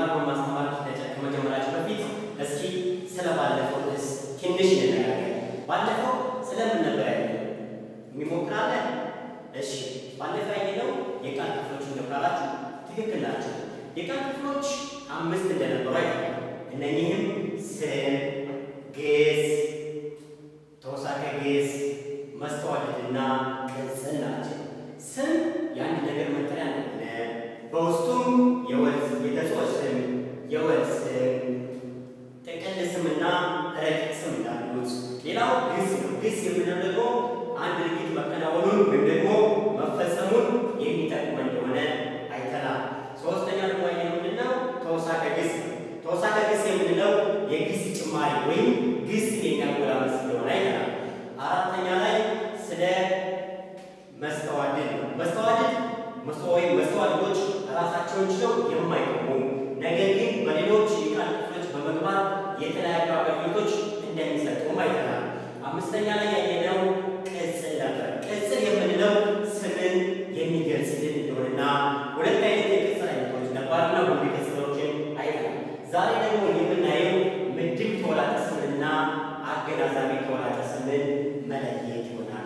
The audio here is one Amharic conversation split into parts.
ቃሉን ማስተማር ከመጀመራችን በፊት እስኪ ስለ ባለፈው ርዕስ ትንሽ እንነጋገር። ባለፈው ስለምን ነበር ያየነው? የሚሞክራለን? እሺ፣ ባለፈው ያየነው የቃል ክፍሎች እንደብራራችሁ ትክክል ናቸው። የቃል ክፍሎች አምስት እንደነበሩ አይተናል። እነኚህም ስም፣ ግስ፣ ተውሳከ ግስ፣ መስተዋድድና ቅጽል ናቸው። ስም የአንድ ነገር መጠሪያ እንደሆነ በውስጡም የወል የተጽኦ ስም፣ የወል ስም፣ ጥቅል ስምና ረቂቅ ስም እንዳሉት። ሌላው ግስ ነው። ግስ የምንለው ደግሞ አንድ ድርጊት መከናወኑን ወይም ደግሞ መፈጸሙን የሚጠቅም እንደሆነ አይተናል። ሶስተኛ ደግሞ ያየነው ምንድን ነው? ተውሳከ ግስ ነው። ተውሳከ ግስ የምንለው የግስ ጭማሪ ወይም ግስ የሚያጎላምስ እንደሆነ አይተናል። አራተኛ ላይ ስለ መስተዋድድ ነው። መስተዋድድ ወይም መስተዋድዶች ራሳቸውን ችለው የማይቆሙ ነገር ግን በሌሎች የቃል ክፍሎች በመግባት የተለያዩ አገልግሎቶች እንደሚሰጡም አይተናል። አምስተኛ ላይ ያየነው ቅጽል ነበር። ቅጽል የምንለው ስምን የሚገልጽልን እንደሆነና ሁለት አይነት የቅጽል አይነቶች ነባርና ውድ ቅጽሎችን አይተናል። ዛሬ ደግሞ የምናየው ምድብ ተወላጠ ስምንና አገናዛቢ ተወላጠ ስምን መለየት ይሆናል።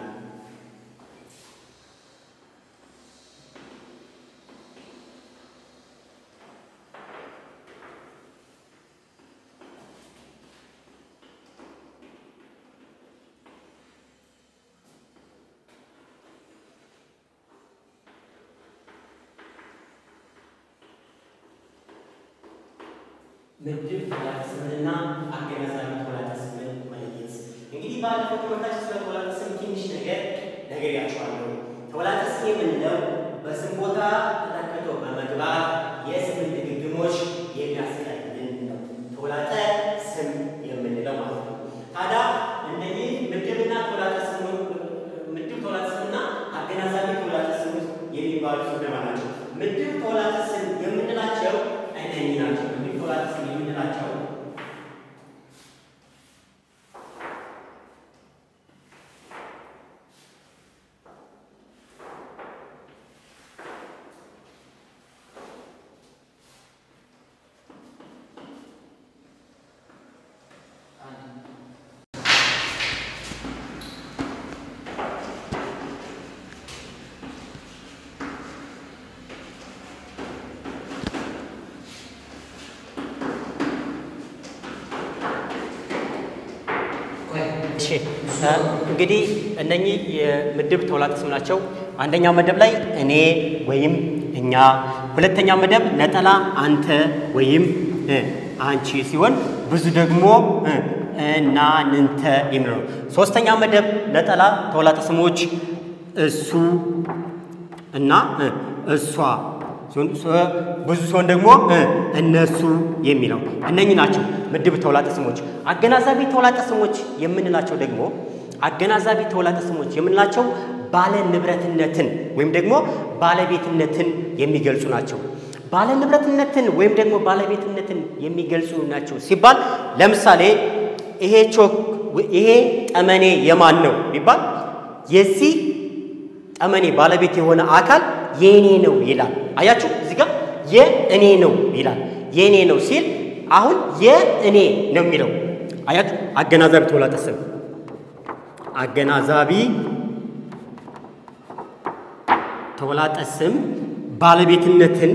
ምድብ ተወላጠ ስምንና አገናዛቢ ተወላጠ ስምን መለየት። እንግዲህ ባለፈው ትምህርታችን ስለ ተወላጠ ስም ትንሽ ነገር ነግሬያችኋለሁ። ተወላጠ ስም የምንለው በስም ቦታ ተተክቶ በመግባት የስምን ድግግሞች የሚያስቀርልን ነው። ተወላጠ ስም የምንለው ማለት ነው። ታዲያ እነዚህ ምድብና ተወላጠ ስም ምድብ ተወላጠ ስምና አገናዛቢ ተወላጠ ስም የሚባሉት እነማን ናቸው? ምድብ ተወላጠ ስም የምንላቸው እነኚህ ናቸው። ምድብ ተወላጠ ስም የምንላቸው እሺ እንግዲህ እነኚህ የምድብ ተወላጠ ስም ናቸው። አንደኛው መደብ ላይ እኔ ወይም እኛ፣ ሁለተኛ መደብ ነጠላ አንተ ወይም አንቺ ሲሆን ብዙ ደግሞ እና ንንተ የሚለው ነው። ሶስተኛ መደብ ነጠላ ተወላጠ ስሞች እሱ እና እሷ ብዙ ሲሆን ደግሞ እነሱ የሚለው እነኚህ ናቸው ምድብ ተውላጠ ስሞች። አገናዛቢ ተውላጠ ስሞች የምንላቸው ደግሞ አገናዛቢ ተውላጠ ስሞች የምንላቸው ባለ ንብረትነትን ወይም ደግሞ ባለቤትነትን የሚገልጹ ናቸው። ባለ ንብረትነትን ወይም ደግሞ ባለቤትነትን የሚገልጹ ናቸው ሲባል ለምሳሌ ይሄ ቾክ ይሄ ጠመኔ የማን ነው ቢባል የዚህ ጠመኔ ባለቤት የሆነ አካል የእኔ ነው ይላል። አያችሁ እዚህ ጋር የእኔ ነው ይላል። የእኔ ነው ሲል አሁን የእኔ ነው የሚለው አያችሁ። አገናዛቢ ተውላጠ ስም አገናዛቢ ተውላጠ ስም ባለቤትነትን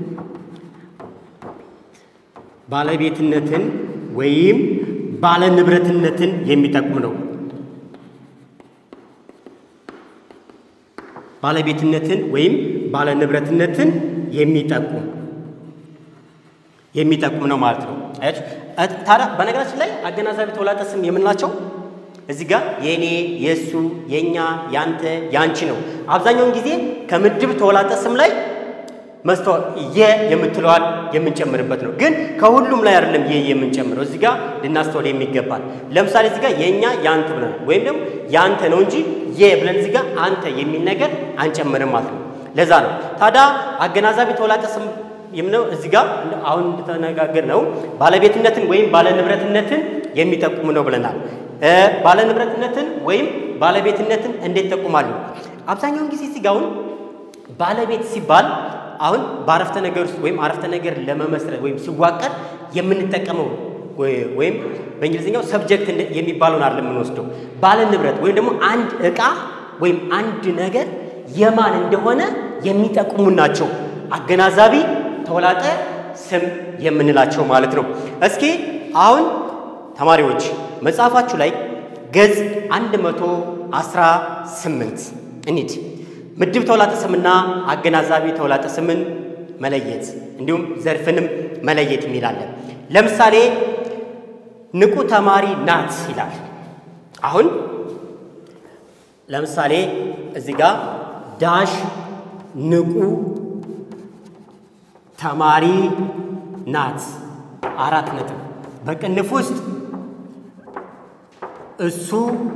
ባለቤትነትን ወይም ባለንብረትነትን የሚጠቁም ነው። ባለቤትነትን ወይም ባለንብረትነትን የሚጠቁም የሚጠቁም ነው ማለት ነው። አያችሁ ታዲያ በነገራችን ላይ አገናዛቢ ተውላጠ ስም የምንላቸው እዚህ ጋር የእኔ፣ የእሱ፣ የእኛ፣ ያንተ፣ ያንቺ ነው። አብዛኛውን ጊዜ ከምድብ ተውላጠ ስም ላይ መስተ የ የምትለዋል የምንጨምርበት ነው። ግን ከሁሉም ላይ አይደለም የ የምንጨምረው። እዚህ ጋር ልናስተውል የሚገባል። ለምሳሌ እዚህ ጋር የእኛ የአንተ ብለን ወይም ደግሞ የአንተ ነው እንጂ የ ብለን እዚህ ጋር አንተ የሚል ነገር አንጨምርም ማለት ነው። ለዛ ነው ታዲያ አገናዛቢ ተውላጠ ስም የምነው እዚህ ጋር አሁን እንደተነጋገር ነው ባለቤትነትን ወይም ባለንብረትነትን የሚጠቁም ነው ብለናል። ባለንብረትነትን ወይም ባለቤትነትን እንዴት ጠቁማሉ? አብዛኛውን ጊዜ እዚህ ጋር አሁን ባለቤት ሲባል አሁን በአረፍተ ነገር ውስጥ ወይም አረፍተ ነገር ለመመስረት ወይም ሲዋቀር የምንጠቀመው ወይም በእንግሊዝኛው ሰብጀክት የሚባለውን አይደለም የምንወስደው ባለ ንብረት ወይም ደግሞ አንድ ዕቃ ወይም አንድ ነገር የማን እንደሆነ የሚጠቁሙ ናቸው። አገናዛቢ ተውላጠ ስም የምንላቸው ማለት ነው። እስኪ አሁን ተማሪዎች መጽሐፋችሁ ላይ ገጽ 118 እንሂድ። ምድብ ተውላጠ ስምና አገናዛቢ ተውላጠ ስምን መለየት እንዲሁም ዘርፍንም መለየት የሚላለን። ለምሳሌ ንቁ ተማሪ ናት ይላል። አሁን ለምሳሌ እዚህ ጋር ዳሽ ንቁ ተማሪ ናት አራት ነጥብ በቅንፍ ውስጥ እሱ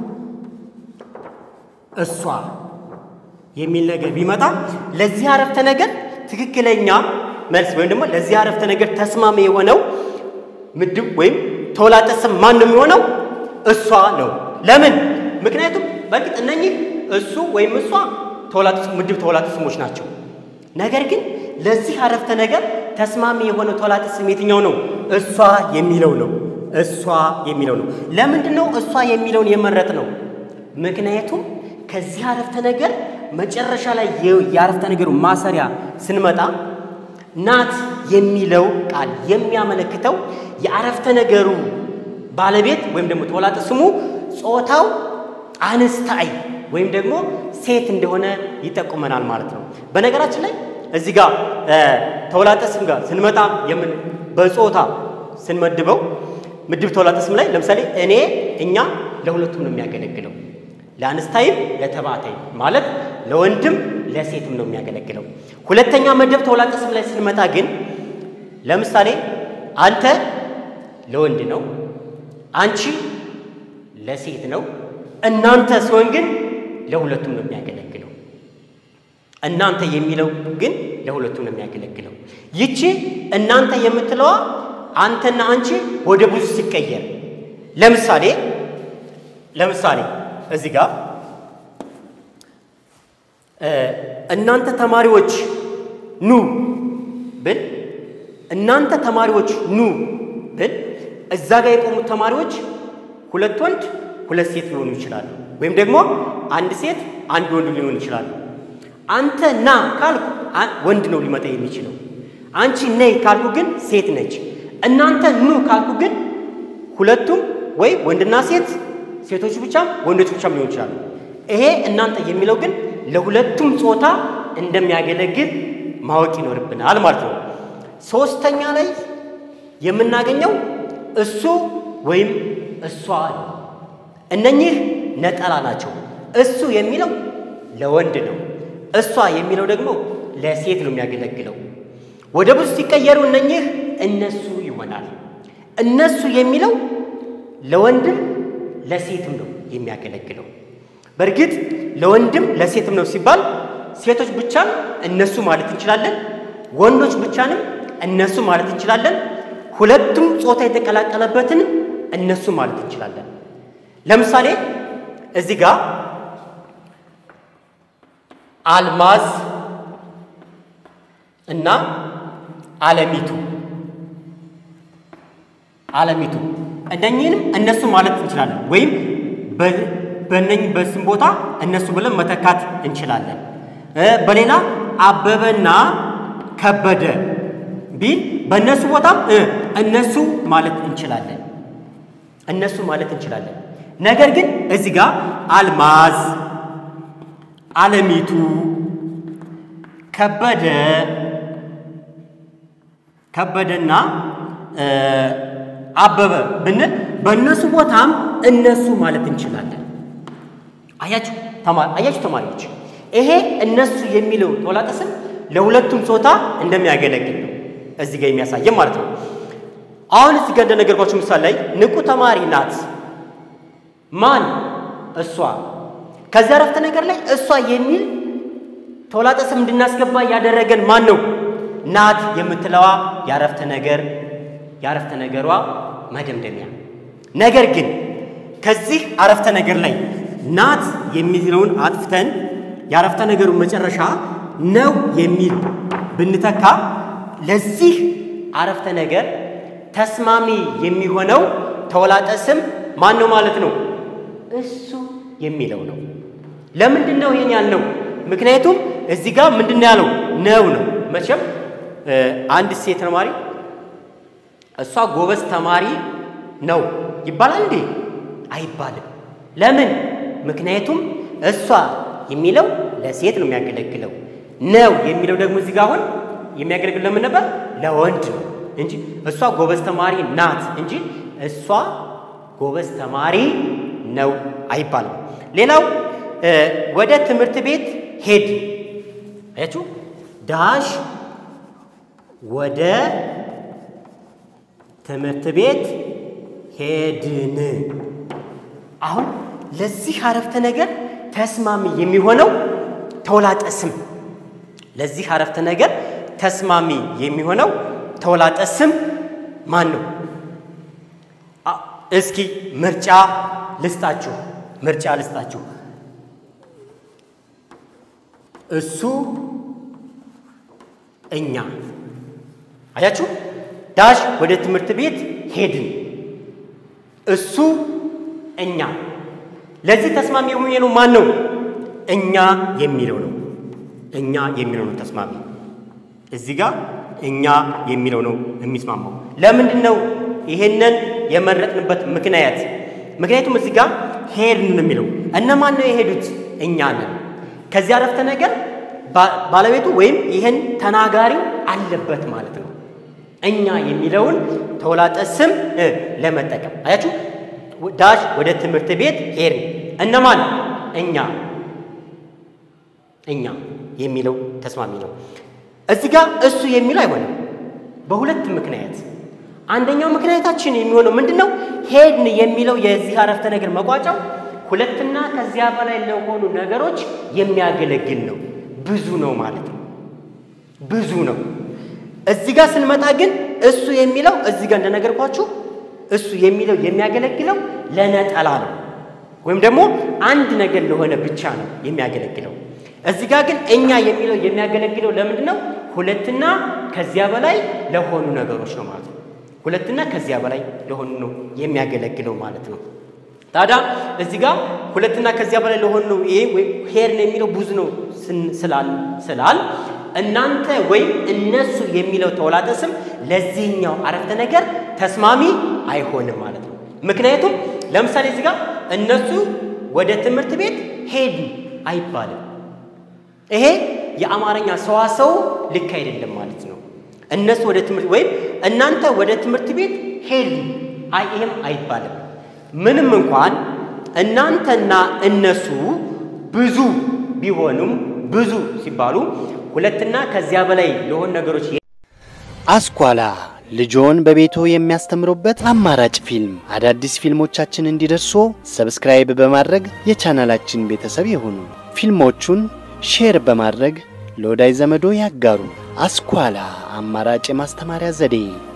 እሷ የሚል ነገር ቢመጣ ለዚህ አረፍተ ነገር ትክክለኛ መልስ ወይም ደግሞ ለዚህ አረፍተ ነገር ተስማሚ የሆነው ምድብ ወይም ተውላጠ ስም ማን ነው የሚሆነው? እሷ ነው። ለምን? ምክንያቱም በእርግጥ እነኚህ እሱ ወይም እሷ ምድብ ተውላጠ ስሞች ናቸው። ነገር ግን ለዚህ አረፍተ ነገር ተስማሚ የሆነው ተውላጠ ስም የትኛው ነው? እሷ የሚለው ነው። እሷ የሚለው ነው። ለምንድን ነው እሷ የሚለውን የመረጥ ነው? ምክንያቱም ከዚህ አረፍተ ነገር መጨረሻ ላይ የአረፍተ ነገሩ ማሰሪያ ስንመጣ ናት የሚለው ቃል የሚያመለክተው የአረፍተ ነገሩ ባለቤት ወይም ደግሞ ተውላጠ ስሙ ጾታው አንስታይ ወይም ደግሞ ሴት እንደሆነ ይጠቁመናል ማለት ነው። በነገራችን ላይ እዚህ ጋር ተውላጠ ስም ጋር ስንመጣ የምን በጾታ ስንመድበው ምድብ ተውላጠ ስም ላይ ለምሳሌ እኔ፣ እኛ ለሁለቱም ነው የሚያገለግለው ለአንስታይም ለተባዕታይም ማለት ለወንድም ለሴትም ነው የሚያገለግለው። ሁለተኛ መደብ ተውላጠ ስም ላይ ስንመጣ ግን ለምሳሌ አንተ ለወንድ ነው፣ አንቺ ለሴት ነው፣ እናንተ ሲሆን ግን ለሁለቱም ነው የሚያገለግለው። እናንተ የሚለው ግን ለሁለቱም ነው የሚያገለግለው። ይቺ እናንተ የምትለዋ አንተና አንቺ ወደ ብዙ ሲቀየር ለምሳሌ ለምሳሌ እዚህ ጋር እናንተ ተማሪዎች ኑ ብል እናንተ ተማሪዎች ኑ ብል እዛ ጋር የቆሙት ተማሪዎች ሁለት ወንድ ሁለት ሴት ሊሆኑ ይችላሉ። ወይም ደግሞ አንድ ሴት አንድ ወንድ ሊሆኑ ይችላሉ። አንተ ና ካልኩ ወንድ ነው ሊመጣ የሚችለው። አንቺ ነይ ካልኩ ግን ሴት ነች። እናንተ ኑ ካልኩ ግን ሁለቱም ወይ ወንድና ሴት ሴቶች ብቻም ወንዶች ብቻም ሊሆን ይችላሉ። ይሄ እናንተ የሚለው ግን ለሁለቱም ጾታ እንደሚያገለግል ማወቅ ይኖርብናል ማለት ነው። ሶስተኛ ላይ የምናገኘው እሱ ወይም እሷ ነው። እነኚህ ነጠላ ናቸው። እሱ የሚለው ለወንድ ነው። እሷ የሚለው ደግሞ ለሴት ነው የሚያገለግለው። ወደ ብዙ ሲቀየሩ እነኚህ እነሱ ይሆናል። እነሱ የሚለው ለወንድም ለሴትም ነው የሚያገለግለው። በእርግጥ ለወንድም ለሴትም ነው ሲባል ሴቶች ብቻን እነሱ ማለት እንችላለን፣ ወንዶች ብቻንም እነሱ ማለት እንችላለን፣ ሁለቱም ጾታ የተቀላቀለበትን እነሱ ማለት እንችላለን። ለምሳሌ እዚህ ጋር አልማዝ እና አለሚቱ አለሚቱ እነኚህንም እነሱ ማለት እንችላለን ወይም በእነኝህ በስም ቦታ እነሱ ብለን መተካት እንችላለን። በሌላ አበበና ከበደ ቢል በእነሱ ቦታም እነሱ ማለት እንችላለን እነሱ ማለት እንችላለን። ነገር ግን እዚህ ጋር አልማዝ፣ አለሚቱ፣ ከበደ ከበደና አበበ ብንል በእነሱ ቦታም እነሱ ማለት እንችላለን። አያችሁ አያችሁ ተማሪዎች፣ ይሄ እነሱ የሚለው ተውላጠ ስም ለሁለቱም ጾታ እንደሚያገለግል ነው እዚህ ጋር የሚያሳየን ማለት ነው። አሁን እዚህ ጋር እንደነገርኳችሁ ምሳሌ ላይ ንቁ ተማሪ ናት። ማን? እሷ። ከዚህ አረፍተ ነገር ላይ እሷ የሚል ተውላጠ ስም እንድናስገባ ያደረገን ማን ነው? ናት የምትለዋ የአረፍተ ነገር የአረፍተ ነገሯ መደምደሚያ። ነገር ግን ከዚህ አረፍተ ነገር ላይ ናት የሚለውን አጥፍተን የአረፍተ ነገሩ መጨረሻ ነው የሚል ብንተካ ለዚህ አረፍተ ነገር ተስማሚ የሚሆነው ተወላጠ ስም ማን ነው ማለት ነው? እሱ የሚለው ነው። ለምንድን ነው ይሄን ያልነው? ምክንያቱም እዚህ ጋር ምንድን ነው ያለው? ነው ነው። መቼም አንድ ሴት ተማሪ እሷ ጎበዝ ተማሪ ነው ይባላል እንዴ? አይባልም። ለምን? ምክንያቱም እሷ የሚለው ለሴት ነው የሚያገለግለው። ነው የሚለው ደግሞ እዚህ ጋር አሁን የሚያገለግለው ለምን ነበር? ለወንድ ነው እንጂ እሷ ጎበዝ ተማሪ ናት እንጂ እሷ ጎበዝ ተማሪ ነው አይባልም። ሌላው ወደ ትምህርት ቤት ሄድ አያችሁ፣ ዳሽ ወደ ትምህርት ቤት ሄድን። አሁን ለዚህ አረፍተ ነገር ተስማሚ የሚሆነው ተውላጠ ስም ለዚህ አረፍተ ነገር ተስማሚ የሚሆነው ተውላጠ ስም ማን ነው? እስኪ ምርጫ ልስጣችሁ፣ ምርጫ ልስጣችሁ። እሱ፣ እኛ። አያችሁ፣ ዳሽ ወደ ትምህርት ቤት ሄድን። እሱ፣ እኛ። ለዚህ ተስማሚ የሚሆነው ማን ነው? እኛ የሚለው ነው። እኛ የሚለው ነው ተስማሚ። እዚህ ጋር እኛ የሚለው ነው የሚስማማው። ለምንድን ነው ይሄንን የመረጥንበት ምክንያት? ምክንያቱም እዚህ ጋር ሄድን ነው የሚለው። እነማን ነው የሄዱት? እኛ ነን። ከዚህ አረፍተ ነገር ባለቤቱ ወይም ይህን ተናጋሪው አለበት ማለት ነው። እኛ የሚለውን ተውላጠ ስም ለመጠቀም አያችሁ። ዳሽ ወደ ትምህርት ቤት ሄድን። እነማን? እኛ እኛ የሚለው ተስማሚ ነው። እዚህ ጋር እሱ የሚለው አይሆንም በሁለት ምክንያት። አንደኛው ምክንያታችን የሚሆነው ምንድን ነው? ሄድን የሚለው የዚህ አረፍተ ነገር መቋጫው ሁለትና ከዚያ በላይ ለሆኑ ነገሮች የሚያገለግል ነው። ብዙ ነው ማለት ነው። ብዙ ነው። እዚህ ጋር ስንመጣ ግን እሱ የሚለው እዚህ ጋር እንደነገርኳችሁ እሱ የሚለው የሚያገለግለው ለነጠላ ነው፣ ወይም ደግሞ አንድ ነገር ለሆነ ብቻ ነው የሚያገለግለው። እዚህ ጋር ግን እኛ የሚለው የሚያገለግለው ለምንድን ነው? ሁለትና ከዚያ በላይ ለሆኑ ነገሮች ነው ማለት ነው። ሁለትና ከዚያ በላይ ለሆኑ ነው የሚያገለግለው ማለት ነው። ታዲያ እዚህ ጋር ሁለትና ከዚያ በላይ ለሆኑ ነው ይሄ ሄድን የሚለው ብዙ ነው ስላል ስላል እናንተ ወይም እነሱ የሚለው ተውላጠ ስም ለዚህኛው አረፍተ ነገር ተስማሚ አይሆንም ማለት ነው። ምክንያቱም ለምሳሌ እዚህ ጋር እነሱ ወደ ትምህርት ቤት ሄዱ አይባልም። ይሄ የአማርኛ ሰዋሰው ልክ አይደለም ማለት ነው። እነሱ ወደ ትምህርት ወይም እናንተ ወደ ትምህርት ቤት ሄዱ አይ ይሄም አይባልም። ምንም እንኳን እናንተና እነሱ ብዙ ቢሆኑም ብዙ ሲባሉ ሁለትና ከዚያ በላይ ለሆኑ ነገሮች አስኳላ ልጆን በቤቶ የሚያስተምሩበት አማራጭ ፊልም። አዳዲስ ፊልሞቻችን እንዲደርሱ ሰብስክራይብ በማድረግ የቻናላችን ቤተሰብ ይሁኑ። ፊልሞቹን ሼር በማድረግ ለወዳጅ ዘመዶ ያጋሩ። አስኳላ አማራጭ የማስተማሪያ ዘዴ